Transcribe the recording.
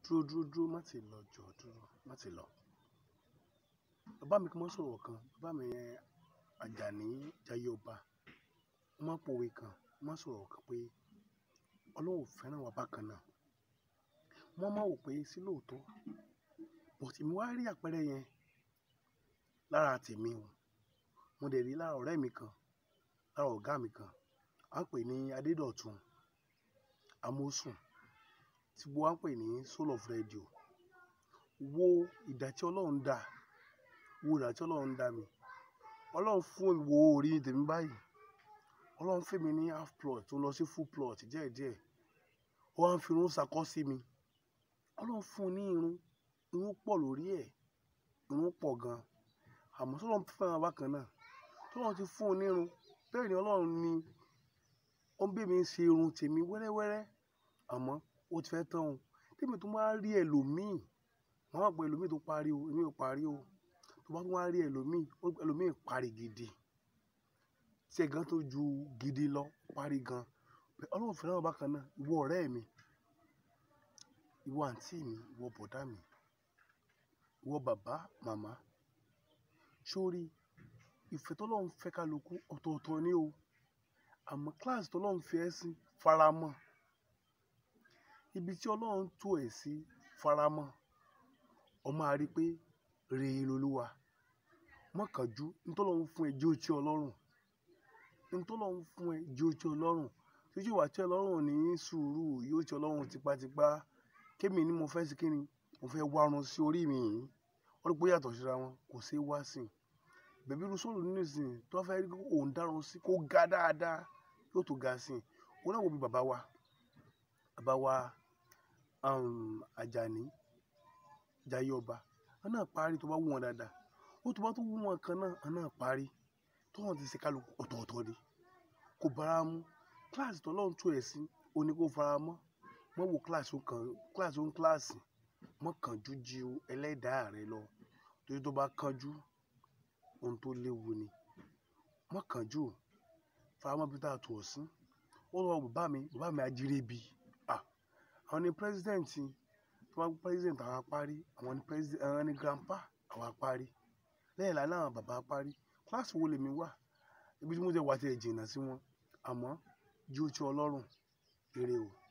dúró dúró dúró má ti lọ jọ dúró má ti lọ bàbá mi kí wọ́n sọ̀rọ̀ kan bàbá mi yẹn Àjàní Jayé Ọba wọ́n máa ń pòwe kan wọ́n máa ń sọ̀rọ̀ kan pé Ọlọ́run ò fẹ́ràn wa bákan náà wọ́n máa wò pé sí lóòótọ́ bọ̀tí mi wá rí àpẹẹrẹ yẹn lára tèmi o mo dẹ̀ rí lára ọ̀rẹ́ mi kan lára ọ̀gá mi kan à ń pè ní Adédọ̀tun Amósùn tí gbogbo wa ń pè ní Soul of Radio wo ìdá tí Ọlọ́run dá wo ìdá tí Ọlọ́run dá mi Ọlọ́run fún mi wo orí tèmi báyìí Ọlọ́run fún mi ní half plot tó lọ sí full plot díẹ̀díẹ̀ ó wá ń fi irun ṣàkọ́ sí mi Ọlọ́run fún un ní irun irun pọ̀ lórí ẹ̀ irun pọ̀ gan àmọ́ sọ́lọ́run fẹ́ràn bákan náà tọ́lọ́run ti fún un ní irun bẹ́ẹ̀ ni Ọlọ́run ni ó ń bí mi ṣe irun tèmi wẹ́rẹ́wẹ́rẹ́ àmọ́ ó ti fẹ́ tán o tèmi tó máa rí ẹlòmíì wọ́n máa pè ẹlòmíì tó parí o èmi ò parí o tó bá tún wá rí ẹlòmíì ẹlòmíì parí gidi tí ẹ̀ gan tó ju gidi lọ parí gan Ọlọ́run fẹ́ràn bákan náà ìwọ ọ̀rẹ́ mi ìwọ àǹtí mi ìwọ bọ̀dá mi ìwọ bàbá màmá sórí ìfẹ́ tọ́lọ́run fẹ́ kálukú ọ̀tọ̀ọ̀tọ̀ ni o àmọ́ kíláàsì tọ́lọ́run fi ẹ́ sí faramọ́ ibi tí Ọlọ́run tó ẹ̀ sí faramọ́ ọ máa rí pé rèé lolúwa mọ́kànjú ntọ́lọ́run fún ẹ jẹ́ ó tẹ́ ọ lọ́rùn ntọ́lọ́run fún ẹ jẹ́ ó tẹ́ ọ lọ́rùn títí wàá tẹ́ ọ lọ́rùn ní sùúrù yóò tẹ́ ọ lọ́rùn tipátipá kémi ni mo fẹ́ sí kíni mo fẹ́ wárun sí orí mi yìí wọ́n rí pé ó yàtọ̀ síra wọn kò sí wá sí i bẹ̀bí irú sóòlù nínú ìsìn tó fẹ́ rí òun dárun sí kó ga dáadáa yóò tó ga sí i òun náà wo bí bàbá wa bàbá wa Àjàní Jayé Ọba wọn náà parí tó bá wù wọn dáadáa ó tó bá tó wù wọn kan náà wọn náà parí tó wọn ti ṣe kálukú ọ̀tọ̀ọ̀tọ̀ ni kò bára mu kíláàsì tó lọ́run tó ẹ̀ sí oní kó fara mọ́ mọ́ wo kíláàsì kan kíláàsì ó ń kíláàsì mọ́ kánjú ju ẹlẹ́dàá rẹ lọ torí tó bá kánjú ohun tó léwu ni mọ́ kánjú faramọ́ bí tá a tò ọ́ sí ó lọ bàbá mi bàbá mi ajírébi àwọn ni pírẹsidẹ́ǹtì tó bá president àwọn apárí àwọn ni president àwọn ni grandpa àwọn apárí lẹ́yìn lánàá àwọn bàbá apárí kíláàsì wo lèmi wà ibi tí mo jẹ́ wà tí ẹ̀ jìnnà sí wọn àmọ́ jí ó ti ọlọ́run ire o.